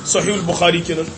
sahih al-bukhari kenan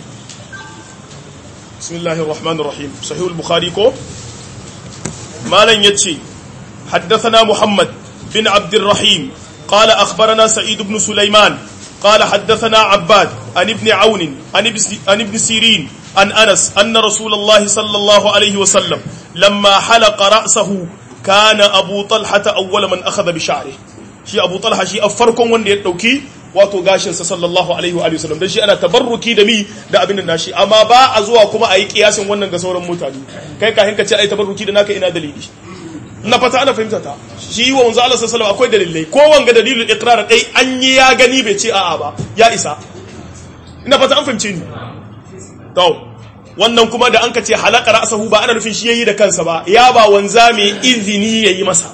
bismillahir rahmanir rahim sahih al-bukhari ko malan yace حدثنا محمد بن عبد الرحيم قال أخبرنا سعيد بن سليمان قال حدثنا عباد عن ابن عون عن ابن سيرين عن أنس أن رسول الله صلى الله عليه وسلم لما حلق رأسه كان أبو طلحة أول من أخذ بشعره شي أبو طلحة شي أفركم وندي التوكي wato gashinsa sallallahu alaihi wa sallam dan shi ana tabarruki da mi da abin nan nashi amma ba a zuwa kuma a yi kiyasin wannan ga sauran mutane kai ka hinka ce ai tabarruki da naka ina dalili na fata ana fahimta ta shi wa manzo Allah sallallahu akwai dalilai ko wanga dalilul iqrar dai an yi ya gani bai ce a'a ba ya isa ina fata an fahimce ni to wannan kuma da an ka ce halaka ra'sahu ba ana nufin shi yayi da kansa ba ya ba wanza mai izini yayi masa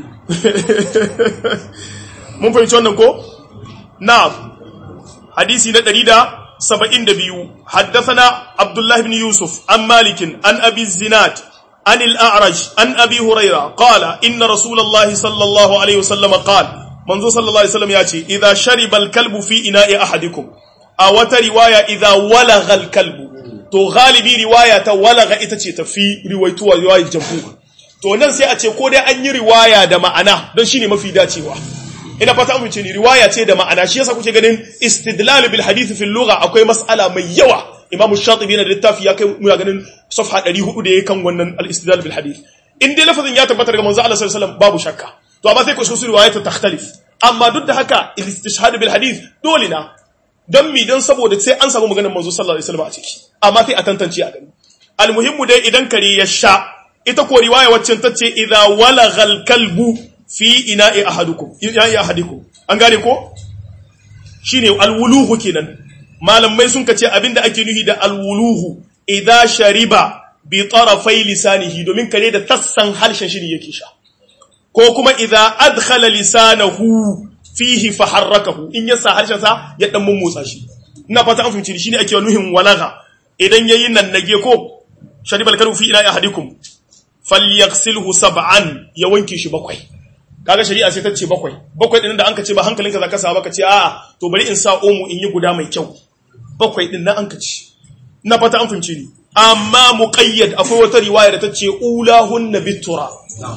mun fahimci wannan ko na'am hadisi na 172 haddathana abdullah ibn yusuf an malikin an abi zinad عن الأعرج عن أبي هريرة قال إن رسول الله صلى الله عليه وسلم قال منذ صلى الله عليه وسلم يأتي إذا شرب الكلب في إناء أحدكم أو رواية إذا ولغ الكلب تو غالبي رواية ولغ إتشيت في رواية رواية جمهور to nan sai a ce ko dai an yi riwaya da ma'ana don shine mafi dacewa ina fata mun ce ni riwaya ce da ma'ana shi yasa kuke ganin istidlal bil hadith fil lugha akwai mas'ala mai yawa imamu shatibi yana da littafi ya kai muna ganin safha 400 da ya kan wannan al-istidlal bil hadith in dai lafazin ya tabbata daga manzo Allah sallallahu alaihi wasallam babu shakka to amma sai ku su riwayat ta takhtalif amma duk da haka al-istishhad bil hadith dole na dan mi dan saboda sai an samu maganar manzo sallallahu alaihi wasallam a ciki amma sai a tantance a gani almuhimmu dai idan kare ya sha ita ko riwaya waccan tace idza walaghal kalbu fi ina'i ahadukum ina'i ahadikum an gane ko shine alwuluhu kenan malamai sun kace abinda ake nuhi da alwuluhu idza shariba bi tarafai lisanihi domin kare da tassan harshen shi yake sha ko kuma idza adkhala lisanahu fihi faharrakahu in yasa harshen sa ya dan mummotsa shi ina fata an fahimci shine ake nuhin walaga idan yayi nan nage ko sharibal karu fi ila ahadikum falyaghsilhu sab'an ya wanke shi bakwai kaga shari'a sai ta ce bakwai bakwai din da an ka ce ba hankalinka zaka sa baka ce a'a to bari in sa omu in yi guda mai kyau bakwai din nan an ka ci na fata an fince ni amma muqayyad akwai wata riwaya da ta ce ulahunna bitura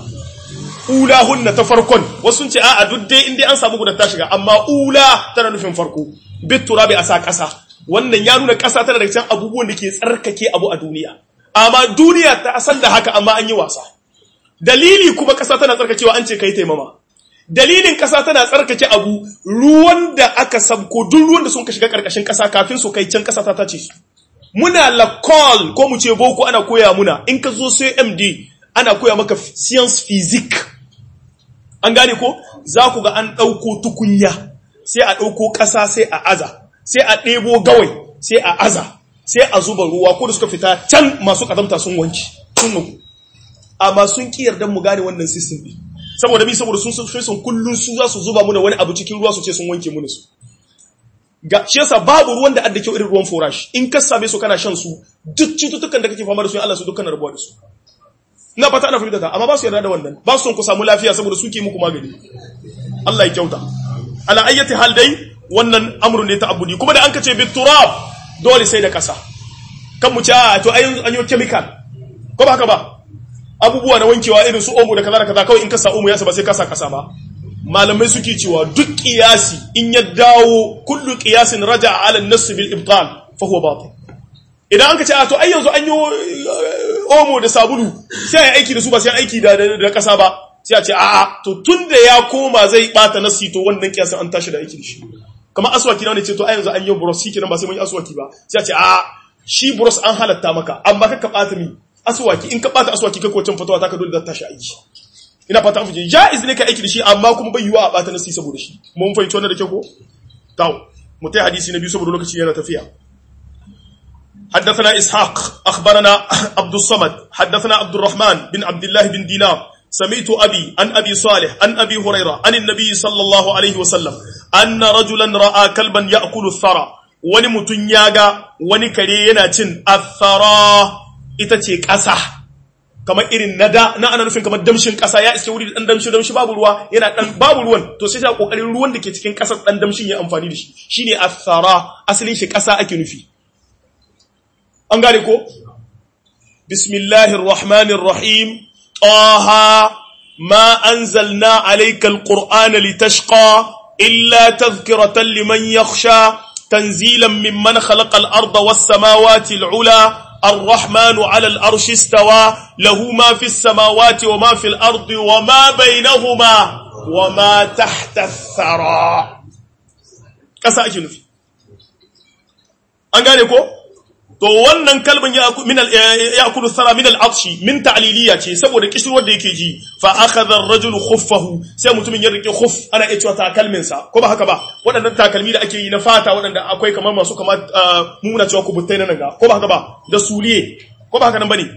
ulahunna ta farkon wasu sun ce a'a duk dai in dai an samu guda ta shiga amma ula tana nufin farko bitura bai asa kasa wannan ya nuna kasa tana daga cikin abubuwan da ke tsarkake abu a duniya amma duniya ta san da haka amma an yi wasa dalili kuma kasa tana tsarkakewa an ce kai taimama dalilin ƙasa tana tsarkake abu ruwan da aka sabko duk ruwan da sun ka shiga ƙarƙashin ƙasa kafin su kai can ƙasa ta tace su muna lakol ko mu ce boko ana koya muna in ka zo sai md ana koya maka science physics an gane ko za ku ga an ɗauko tukunya sai a ɗauko ƙasa sai a aza sai a ɗebo gawai sai a aza sai a zuba ruwa ko da suka fita can masu ƙazamta sun wanci sun nuku amma sun ƙi yarda mu gane wannan system ɗin saboda bi saboda sun sun sun kullun su za su zuba muna wani abu cikin ruwa su ce sun wanke muna su ga shi yasa babu ruwan da adda kyau irin ruwan forage in ka same su kana shan su duk cututtukan da kake fama da su Allah su dukkan rabuwa da su ina fata ana fahimta ta amma ba su yarda da wannan ba su son ku samu lafiya saboda suke muku magani Allah ya kyauta ala ayyati hal dai wannan amrun ne ta abudi kuma da an kace bit turab dole sai da kasa kan mu ci a to ayin an yi chemical ko ba haka ba abubuwa na wankewa irin su omo da kaza da kaza kawai in ka sa omo ya ba sai ka sa kasa ba malamai suke cewa duk qiyasi in ya dawo kullu qiyasin raja'a ala an-nass bil ibtal fa huwa batil idan an ka ce a to ai yanzu an yi omo da sabulu sai ai aiki da su ba sai aiki da da kasa ba sai a ce a'a to tunda ya koma zai bata nasi to wannan kiyasin an tashi da aiki da shi kamar aswaki na ne ce to ai yanzu an yi brush kenan ba sai mun yi aswaki ba sai a ce a'a shi brush an halatta maka amma ka bata mi aswaki in ka bata aswaki kai ko can fatawa ta ka dole za ta tashi aiki ina fata an fahimci jaiz ne ka aiki da shi amma kuma bai yiwa a bata nasi saboda shi mun fahimci wannan da kyau ko taw mu tai hadisi na biyu saboda lokaci yana tafiya حدثنا إسحاق أخبرنا عبد الصمد حدثنا عبد الرحمن بن عبد الله بن دينار سمعت أبي عن أبي صالح عن أبي هريرة عن النبي صلى الله عليه وسلم أن رجلا رأى كلبا يأكل الثرى wani mutum ya ga wani kare yana cin athara ita ce ƙasa kamar irin nada na ana nufin kamar damshin kasa ya iske wuri da dan damshi damshi babu ruwa yana dan babu ruwan to sai ta kokarin ruwan da ke cikin kasar dan damshin ya amfani da shi shine athara asalin shi kasa ake nufi an gane ko bismillahir rahmanir rahim taha ma anzalna alayka alqur'ana litashqa illa tadhkiratan liman yakhsha tanzilan mimman khalaqa al-arda was samawati al-ula الرحمن على الأرش استوى له ما في السماوات وما في الأرض وما بينهما وما تحت الثرى كسا أجي نفي أنغاني كو to wannan kalban ya min al yakulu thara min al atshi min ta'liliya ce saboda kishirwar da yake ji fa akhadha ar-rajulu khuffahu sai mutumin ya rike khuff ana iya cewa takalmin sa ko ba haka ba waɗannan takalmi da ake yi na fata waɗanda akwai kamar masu kamar muna cewa kubuttai na nan ga ko ba haka ba da suliye ko ba haka nan bane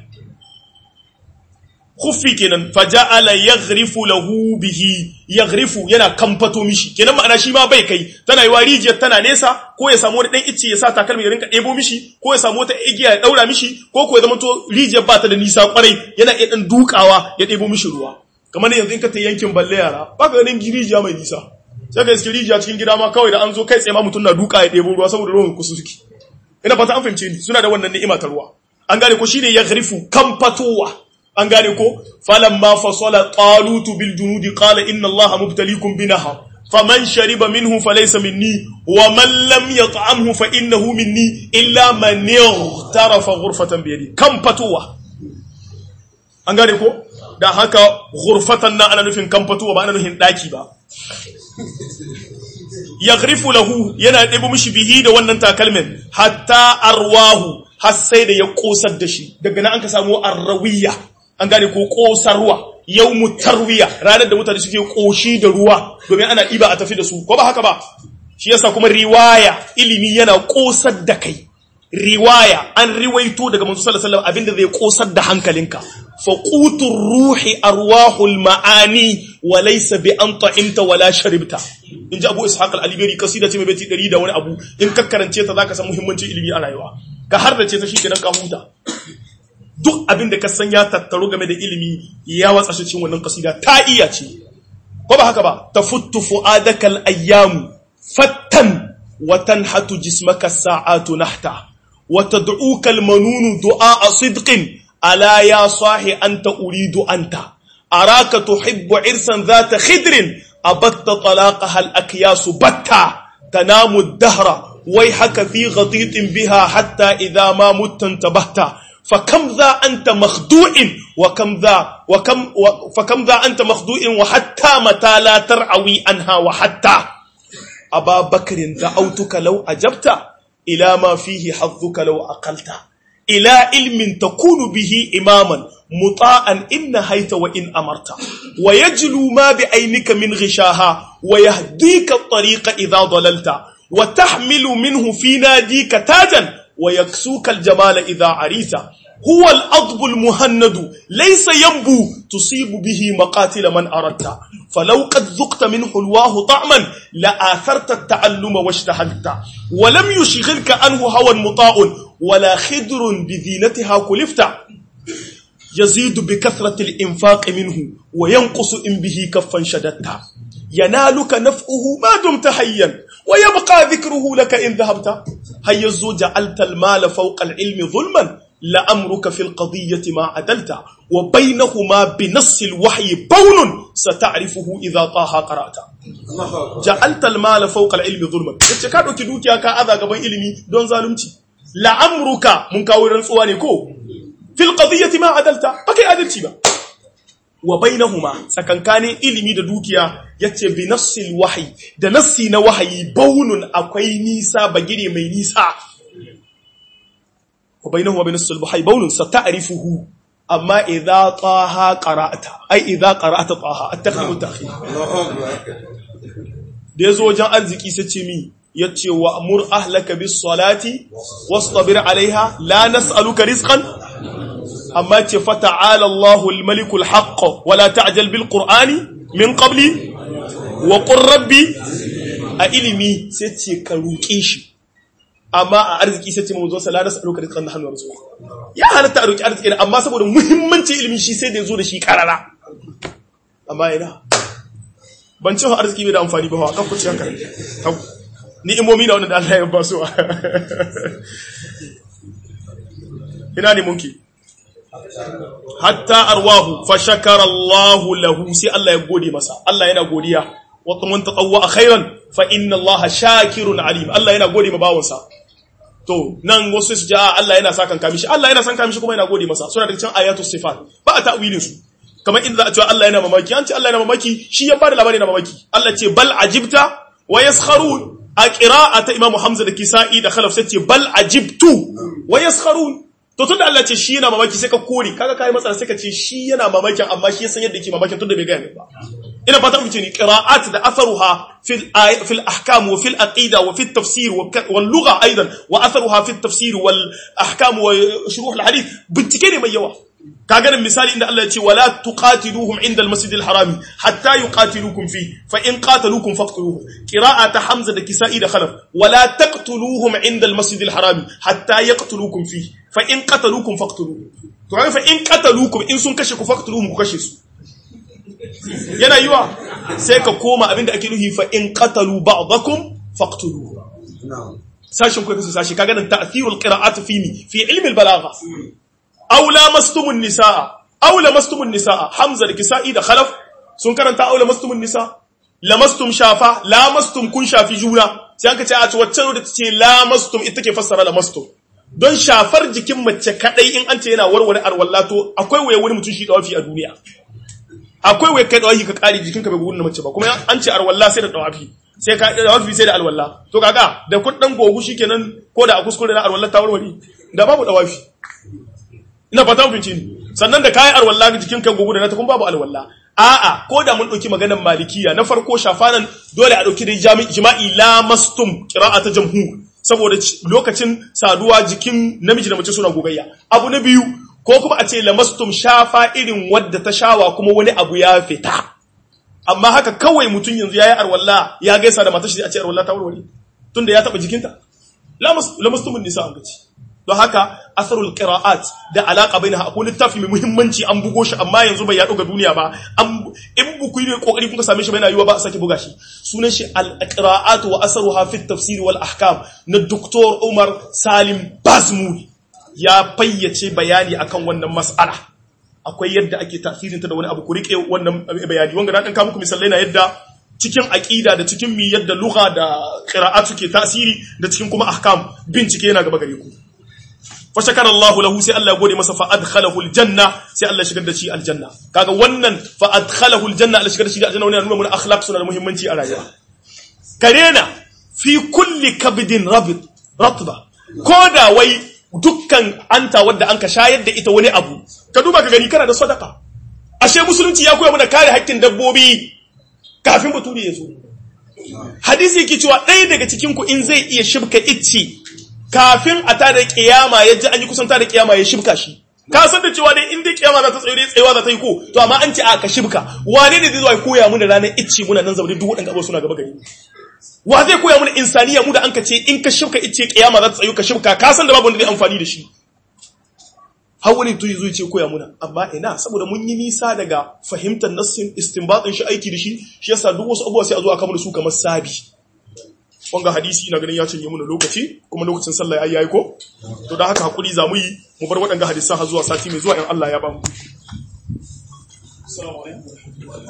khuffi kenan faja'ala yaghrifu lahu bihi yaghrifu yana kamfato mishi kenan ma'ana shi ma bai kai tana yi rijiyar tana nesa ko ya samu wani dan icce ya sa takalmi ya rinka ɗebo mishi ko ya samu wata igiya ya daura mishi ko ko ya zama to rijiyar ba ta da nisa kwarai yana iya dan dukawa ya ɗebo mishi ruwa kamar yanzu in ka ta yankin balle yara ba ka ganin rijiya mai nisa sai ka iske rijiya cikin gida ma kawai da an zo kai tsaye ma mutum na duka ya ɗebo ruwa saboda ruwan kusa suke ina fata an fahimce ni suna da wannan ni'ima ta ruwa an gane ko shine yaghrifu kamfatowa an gane ko falamma fasala talutu bil junudi qala inna allaha mubtaliikum binahar faman shariba minhu falaysa minni wa man lam yat'amhu fa innahu minni illa man ightarafa ghurfatan bi yadi kam fatuwa an gane ko da haka ghurfatan na ana nufin kam fatuwa ba ana nufin daki ba yaghrifu lahu yana ɗebo mishi bihi da wannan takalmin hatta arwahu har sai da ya kosar da shi daga nan an ka samu arrawiya an gane ko kosarwa yawmu tarwiya ranar da mutane suke koshi da ruwa domin ana ɗiba a tafi da su ko ba haka ba shi yasa kuma riwaya ilimi yana kosar da kai riwaya an riwaito daga manzo sallallahu alaihi wasallam abinda zai kosar da hankalinka fa qutur ruhi arwahul maani wa laysa bi an ta'imta wala sharibta in ji abu ishaq al-alibari kasida ce mai baiti 100 da wani abu in ka karance ta zaka san muhimmancin ilimi a rayuwa ka har da ce ta shi kenan ka huta duk abin da ka san ya tattaru game da ilimi ya watsa shi cikin wannan kasida ta iya ce ko ba haka ba tafuttu fu'adaka al-ayyam fattan wa tanhatu jismaka sa'atu nahta wa tad'uka al-manunu du'a sidqin ala ya sahi anta uridu anta araka tuhibbu irsan dhata khidrin abatta talaqaha al-akyas batta tanamu ad-dahra ويحك في غطيط بها حتى إذا ما مت انتبهت فكم ذا أنت مخدوع وكم ذا وكم و فكم ذا أنت مخدوع وحتى متى لا ترعوي عنها وحتى أبا بكر دعوتك لو أجبت إلى ما فيه حظك لو أقلت إلى علم تكون به إماما مطاعا إن نهيت وإن أمرت ويجلو ما بعينك من غشاها ويهديك الطريق إذا ضللت وتحمل منه في ناديك تاجا ويكسوك الجمال إذا عريت هو الأضب المهند ليس ينبو تصيب به مقاتل من أردت فلو قد ذقت من حلواه طعما لآثرت التعلم واشتهلت ولم يشغلك عنه هوى مطاع ولا خدر بذينتها كلفت يزيد بكثرة الإنفاق منه وينقص إن به كفا شددت ينالك نفعه ما دمت حيا ويبقى ذكره لك إن ذهبت هيا جعلت المال فوق العلم ظلما لأمرك في القضية ما عدلت وبينهما بنص الوحي بون ستعرفه إذا طه قرأت جعلت المال فوق العلم ظلما yace ka dauki dukiya ka aza gaban ilimi don zalunci la'amruka mun kawo rantsuwa ne ko fil qadiyyati ma adalta baka adalci ba wa bainahuma tsakankanin ilimi da dukiya yace bi nassil wahyi da nassi na wahayi baunun akwai nisa bagire mai nisa wa bainahuma bi nassil wahyi baunun sata'rifuhu amma idza taha qara'ata ai idza qara'ata taha at-taqdim ta'khir da yazo wajen arziki sai ce mi yace wa amur ahlaka bis salati wastabir alaiha la nas'aluka rizqan amma ce fata'ala Allahul malikul haqq wala ta'jal bil qur'ani min qabli wa qur rabbi a ilimi sai ce ka roƙe shi amma a arziki sai ce mu zo sallah nasu roƙa rizqan nahnu rasul ya halatta a roƙi arziki amma saboda muhimmancin ilimi shi sai da zo da shi karara amma ina ban ce arziki bai da amfani ba kan ku ci haka ni'imomi na wanda da Allah ya ba su ina ne munki hatta arwahu fa shakara Allah lahu sai Allah ya gode masa Allah yana godiya wa man tatawwa khairan fa inna Allah shakirun alim Allah yana gode ma bawansa to nan wasu su ja Allah yana sakan kamishi Allah yana san kamishi kuma yana gode masa suna da cikin ayatu sifat ba a ta'wilin su kamar inda za a ce Allah yana mamaki an ce Allah yana mamaki shi ya bada labari na mamaki Allah ce bal ajibta wa yaskharun a qira'ata Imam Hamza da Kisa'i da Khalaf sai ce bal ajibtu wa yaskharun to tunda Allah ce shi yana mamaki sai ka kore kaga kai matsala sai ka ce shi yana mamakin amma shi ya san yadda yake mamakin tunda bai ga ba ina fata muke ni qira'at da atharuha fil fil ahkam wa fil aqida wa fil tafsir wal lugha aidan wa atharuha fil tafsir wal ahkam wa shuruh al hadith bincike ne mai yawa kaga nan misali inda Allah ya ce wala tuqatiluhum inda al-masjid al-haram hatta yuqatilukum fi fa in qataluukum faqtuluhum qira'ata hamza da kisa'i da khalaf wala taqtuluhum inda al-masjid al-haram hatta yaqtulukum fi fa in qataluukum faqtuluhum to fa in qataluukum in sun kashe ku faqtuluhum ku kashe su yana yiwa sai ka koma abinda ake nuhi fa in qatalu ba'dakum faqtuluhum sashin ku kasu sashi kaga nan ta'thirul qira'at fi mi fi ilmi al-balagha aw lamastumun nisaa aw lamastumun nisaa hamza da kisa'i da khalaf sun karanta aw lamastumun nisaa lamastum shafa lamastum kun shafi juna sai aka ce a ce wacce da ce lamastum ita ke fassara lamastum don shafar jikin mace kadai in an ce yana warware arwallato akwai waye wani mutum shi dawafi a duniya akwai waye kai dawafi ka kare jikinka bai gurin mace ba kuma an ce arwalla sai da dawafi sai ka dawafi sai da alwalla to kaga da kun dan gogu shikenan ko da a kuskure na arwalla ta warware da babu dawafi ina fata mun ni sannan da kayan arwalla jikin kan gogo da na ta kun babu alwalla a'a ko da mun dauki maganar malikiya na farko shafanan dole a dauki da jima'i la mastum qira'ata jamhur saboda lokacin saduwa jikin namiji da mace suna gogayya abu na biyu ko kuma a ce la mastum shafa irin wadda ta shawa kuma wani abu ya fita amma haka kawai mutum yanzu yayi arwalla ya gaisa da matar shi a ce arwalla ta warware tunda ya taba jikinta la mastumun nisa an gaci don haka asarul qira'at da alaka bainaha akwai littafi mai muhimmanci an bugo shi amma yanzu bai yaɗo ga duniya ba an in buku ne kokari kuka same shi bai na yiwa ba a sake buga shi sunan shi al qira'at wa asaruha fi tafsir wal ahkam na Dr. Umar Salim Bazmuri ya fayyace bayani akan wannan mas'ala akwai yadda ake tasirin ta da wani abu ku rike wannan bayani wanga na dan ka muku misalai na yadda cikin aqida da cikin mi yadda lugha da qira'at suke tasiri da cikin kuma ahkam bincike yana gaba gare ku fashakar Allah lahu sai Allah ya gode masa fa adkhalahu aljanna sai Allah shigar da shi aljanna kaga wannan fa adkhalahu aljanna Allah shigar da shi aljanna wannan nuna mun akhlaq suna da muhimmanci a rayuwa karena fi kulli kabdin rabit ratba koda wai dukkan anta wadda anka shayar da ita wani abu ka duba ka gani kana da sadaka ashe musulunci ya koya mana kare haƙƙin dabbobi kafin bature ya zo hadisi yake cewa ɗaya daga cikin ku in zai iya shibka icci kafin a tada kiyama ya ji an yi kusan tada kiyama ya shibka shi ka san da cewa dai inda kiyama za ta tsaye dai tsayewa za ta yi ko to amma an ce a ka shibka wane ne zai zo ya koya mu da ranar icce muna nan zaune duk waɗanda abubuwa suna gaba gari wa zai koya mana insaniya mu da an ka ce in ka shibka icce kiyama za ta tsayu ka shibka ka san da babu wanda zai amfani da shi har wani tuyi zuwa ce koya muna amma ina saboda mun yi nisa daga fahimtar nassin istinbatin shi aiki da shi shi yasa duk wasu abubuwa sai a zo a kama da su kamar sabi wanga hadisi ina ganin ya canje muna lokaci kuma lokacin sallah ya yayi ko to da haka hakuri za mu yi mu bar waɗanga hadisan har zuwa sati mai zuwa in Allah ya ba mu assalamu alaikum